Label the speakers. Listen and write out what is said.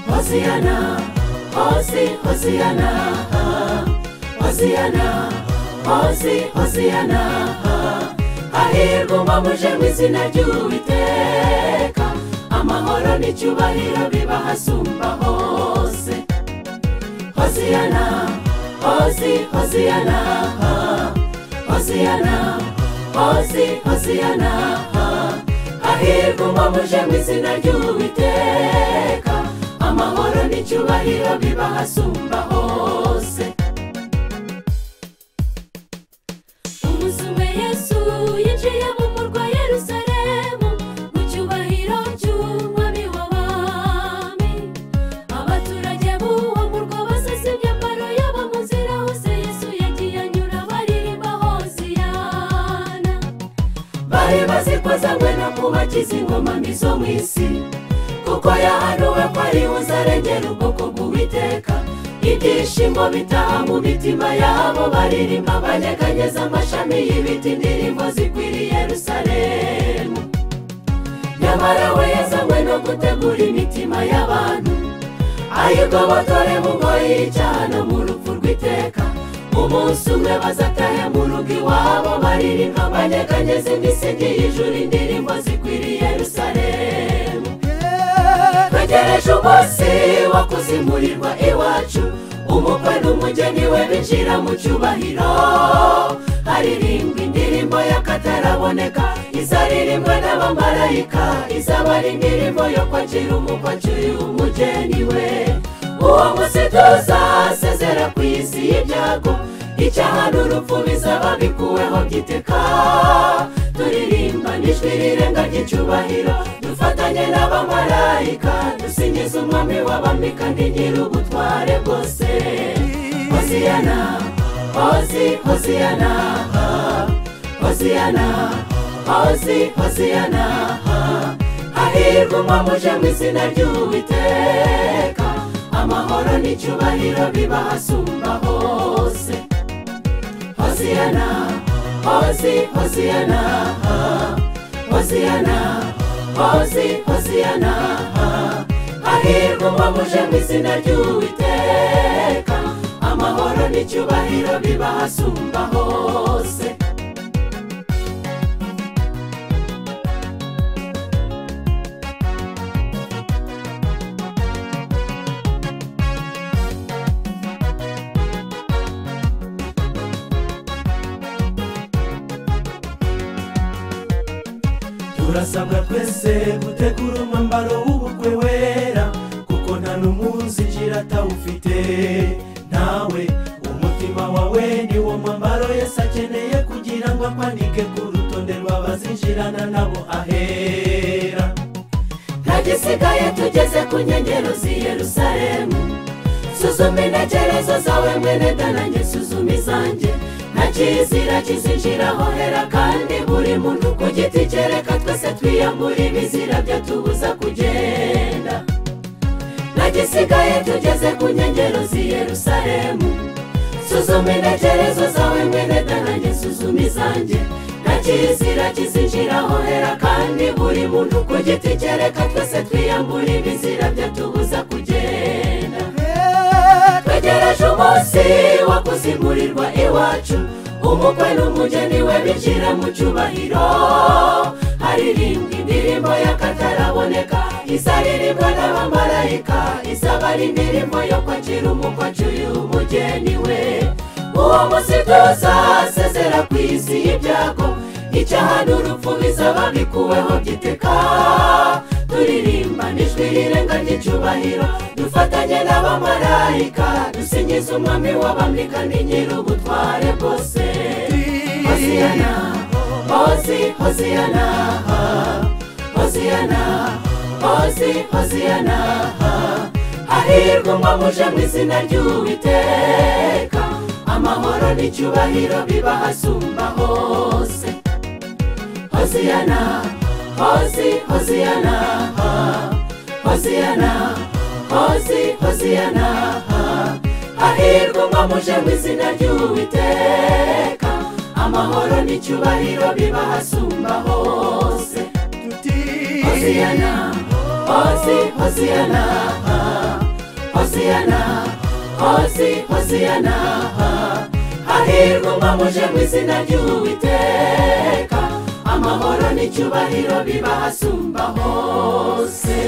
Speaker 1: Hosiana, Hosi, Hosiana, Hosiana, Hosi, Hosiana. Hahirwa uba muje mu izina ry'Uwiteka, amahoro n'icyubahiro bibahasumba hose. Hosiana, Hosi, Hosiana, Hosiana, Hosi, Hosiana. Hahirwa uba muje mu izina ry'Uwiteka, amahoro n'icyubahiro bibahasumba hose.
Speaker 2: umusume yesu yinjiye mu murwa yerusalemu mu cyubahiro cy'umwami w'abami abaturage b'uwo murwa basesa imyambaro yabo mu nzira hose yesu yagiye anyura baririmba hoziyana
Speaker 1: bari bazikoze no kubakiza ingoma mbi zo mu isi kuko yahanuwe ko ari buzarengera ubwoko bw'uwiteka ibyishimo bitaha mu mitima yabo baririmba banyeganyeza amashami y'ibiti indirimbo zikwiriye yerusalemu nyamara we yazanywe no gutegura imitima y'abantu ayigobotore mu ngoyi y'icyaha no mu rupfu rw'iteka umunsi umwe bazatahe mu rugo iwabo baririmba banyeganyeza imisingi y'ijuru indirimbo zikwiriye yerusalemu twegereje umunsi wo kuzimurirwa iwacu umukwe n'umugeni we binjira mu cyubahiro haririmbwa indirimbo y'akataraboneka izaririmbwa n'abamarayika izaba ari indirimbo yo kwakira umukwe acyuye umugeni we uwo munsi tuzasezera ku isi y'ibyago icyaha n'urupfu bizaba bikuweho byiteka turirimba n'ijwi rirenga ry'icyubahiro dufatanye n'abamarayika dusingiza umwami w'abami kandi nyir'ubutware bwose hosiyana hosi hosiyana hosiyana hosi hosiyana hahirwa umwamuje mu izina ry'uwiteka amahoro n'icyubahiro bibahasumba hose hosiyana hosi hosiyana hosiyana hosi hosiyana hahirwa umwamuje mu izina ry'uwiteka amahoro n'icyubahiro bibahasumba hose turasabwa twese gutegura umwambaro w'ubukwe wera kuko nta n'umunsi ngira atawufite nawe umutima wawe ni wo mwambaro yesi akeneye kugira ngo akwanike ku rutonde rw'abazinjirana nabo ahera nta gisigaye tugeze ku nkengero z'i yerusalemu suzuma intekerezo zawe mwene danange suzuma izanjye nta kizira kizinjiraho hera kandi buri muntu ku giti cye reka twese twiyambure ibizira byatubuza kugenda nta gisigaye tugeze ku nkengero z'i yerusalemu suzuma intekerezo zawe mwene danange suzuma izanjye nta kizira kizinjiraho hera kandi buri muntu ku giti cye reka twese twiyambure ibizira byatubuza kugenda twegereje umunsi wo kuzimurirwa iwacu umukwe n'umugeni we binjira mu cyubahiro haririmbwa indirimbo y'akataraboneka izaririmbwa n'abamarayika izaba ari indirimbo yo kwakira umukwe acyuye umugeni we uwo munsi tuzasezera ku isi y'ibyago icyaha n'urupfu bizaba bikuweho byiteka turirimba n'ijwi rirenga ry'icyubahiro dufatanye n'abamarayika dusingiza umwami w'abami kandi nyir'ubutware bwose hosiyana hosi hosiyana hosiyana hosi hosiyana hahirwa umwe muje mu izina ry'uwiteka amahoro n'icyubahiro bibahasumba hose hosiyana hosi hosiyana hosiyana hosi hosiyana hahirwa umwe muje mu izina ry'uwiteka amahoro n'icyubahiro bibahasumba hose hosiyana hosi hosiyana hosiyana hosi hosiyana hahirwa mba muje mu izina ry'uwiteka amahoro n'icyubahiro biba hasumba hose